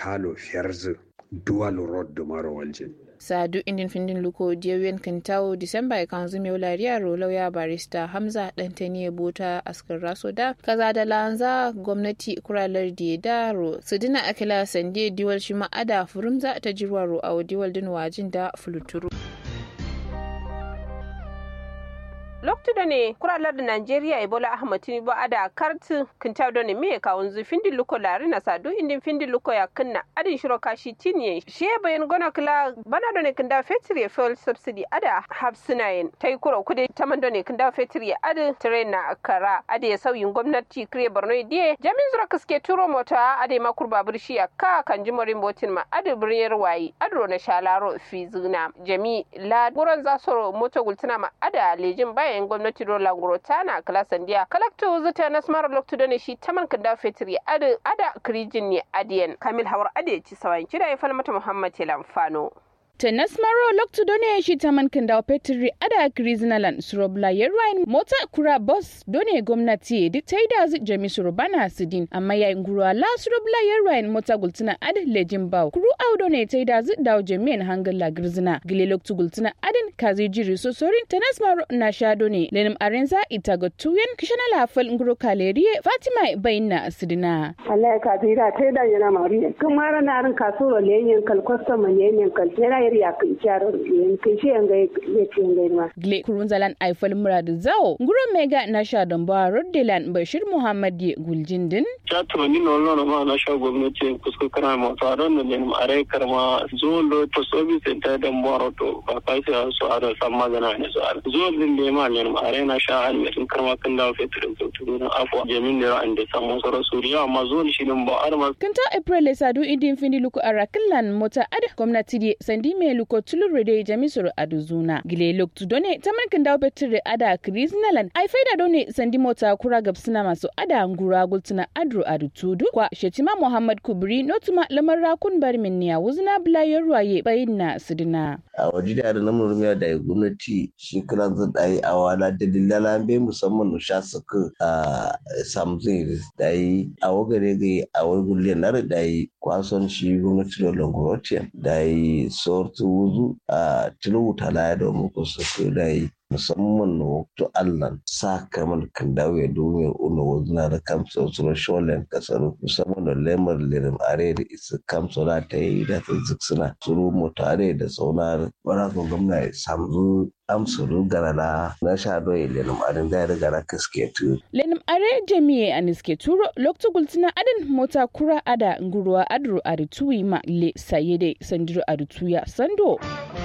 talo fiyarzu dual road da mara waljin sadu indin findin luko diyawen kintawo disamba ya kanzu mai wulariya lauya barista hamza dantani bota askar raso da kaza da lanza gwamnati kuralar da daro su dina akila sande diwal shi ma'ada furumza ta jirwa ro a diwal din wajin da fuluturu loktudo ne kuralar da Najeriya Ebola Ahmad Tinubu ada kartu kintaw do ne me ka wanzu findi luko lari na sadu indin findi luko ya kunna adin shiro kashi tinye she bayan gona kula bana do ne kinda fetri fuel subsidy ada hafsinayen tai kuro kude taman do ne kinda fetri ada train na akara ade ya sauyin gwamnati kire Borno die jamin zura kaske turo mota ade makur babur shi ka kan jimorin botin ma ade birniyar wayi adro na shalaro fizuna jami la guran zasoro moto gultuna ma ada lejin baya yayin gwamnati rola tana kala sandiya kalakto zuta na smara lokto da ne shi taman kanda fetri ada ada krijin ne adiyan kamil hawar ade ci sawan kira ya falmata muhammad lamfano Tennis Maro loktu done shi taman kindaw Petri ada Krizinalan Surobla Yerwain mota kura bus done gwamnati duk ta yi da jami Surubana Sidin amma yayin guru la Surobla Yerwain mota gultuna ad lejin baw kuru au done ta yi da daw jami'in hangal la Grizina gile loktu gultuna adin kazi jiri so sorin Tennis Maro na sha done lenim arenza ita ga tuyen kishana la fal nguru kaleriye Fatima bayinna Sidina Allah ka tira ta da yana mariya kuma ranar kasuro lenyen kal kwastama lenyen kal yana yari ya kai kyaro kai shi yanga ya ce yanga ma. Gle kurunzalan aifal muradu zao nguro mega na sha don ba roddelan bashir muhammad ye guljindin. Ta tuni no lono ma na sha gwamnati kusko kana ma ta don da ne are karma zo lo to service ta da mboro to ba kai sai so ara sam magana ne so ara zo din da ma ne are na sha an ne karma kan da fetrin to to na afwa jamin da an da samu soro suriya amma zo shi din ba arma. Kanta April sadu idin fini luku arakilan mota ad gwamnati di sandi me luko tulur de jamisoro aduzuna gile loktu done tamarkin dawo betire ada krisnalan ai faida done sandi mota kura gabsina masu ada ngura gultuna adru adutudu kwa shetima muhammad kubri notuma lamar rakun bar minniya wuzna blayar ruwaye bayinna sidina a waje da da namun rumiya da gwamnati shi kiran zan dai a wala da dillala be musamman no sha suka a samzin da yi a wagare ga a wagule na da yi kwason shi gwamnati da longorotian da yi sortu wuzu a tilubuta la da muku suka da yi musamman na waktu Allah sa kamar kan dawo ya domin una wazuna da kamsa wasu sholen kasar musamman da lemar lirin are da isa kamsa da ta yi da ta ziksina suru mutare da saunar barakun gwamna ya samu amsuru garala na sha doye lenim arin da ya riga na kaske tu. lenim are jami'e a niske turo loktu gultina adin mota kura ada nguruwa adru arituwi ma le sayede sandiro arituya sando.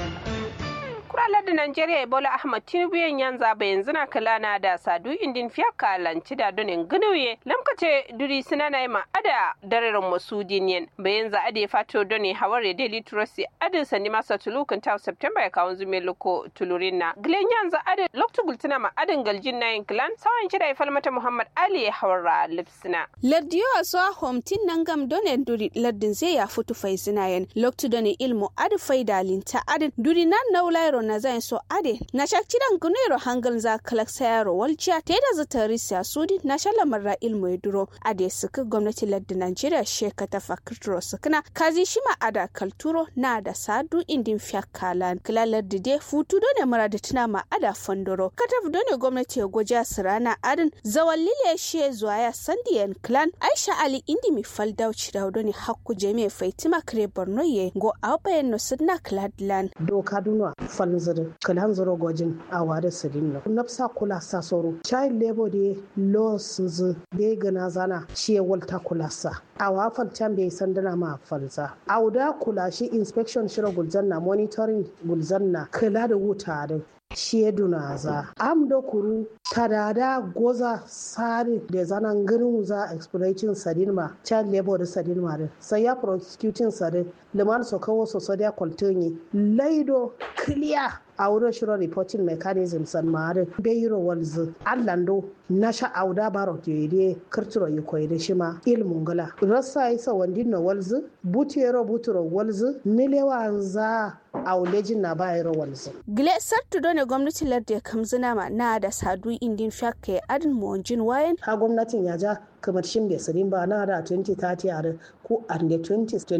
kuralar da Najeriya Ebola Ahmad Tinubu yan yanza ba yanzu na kala na da sadu indin fiya kalanci da donin ginuye lamkace duri suna na ma ada dararin masu diniyan ba yanzu ade fato doni haware daily trust adin sani masa tulukan ta September ya kawo zume loko tulurin na gilen yanzu ade loktu gultuna ma adin galjin na yin kilan sawan kida ya falmata Muhammad Ali ya hawara lipsina. Lardiyo a so homtin nan gam donen duri lardin zai ya futu fai zinayen loktu doni ilmu adi faida linta adin duri nan naulairo na zan so ade na shakcidan gunero hangal za kalak sayaro walciya ta da zata risiya sudi na shalamar ra ilmu ya duro ade suka gwamnati lardin Najeriya sheka ta fakirturo sukuna kazi shima ada kalturo na da sadu indin fiya kalan kila lardi de futu done murada tuna ma ada fandoro kataf done gwamnati ya goja sirana adin zawallile she zuwa ya sandiyan clan Aisha Ali indi mi faldauci da done hakku jami'a faitima kare Borno ye go abayen no sidna kladlan doka dunwa falzir kalan zoro gojin a wada sirin na nafsa kula sa soro child labor de laws z de gana zana shi walta kula sa a wafal can bai sandana ma falsa auda kula shi inspection shira gulzanna monitoring gulzanna kula da wuta da sheduna za am da kuru tadada goza sari da zanen ganin za exploiting sadin ma child labor da sadin ma sai ya prosecuting sadin liman so kawo so so da kwaltonyi laido clear a wurin shirin reporting mechanism san mare bayiro walzu allando na sha auda baro jere kirtiro yi koyi da shi ma ilmun gala rasa isa wandin na walzu butero buturo walzu nilewa za a wulejin na bayiro walzu gile sartu done gwamnati lardin kamzina ma na da sadu indin shakke adin monjin wayan ha gwamnatin ya ja kamar shin bai sirin ba na da 2030 a ko and 20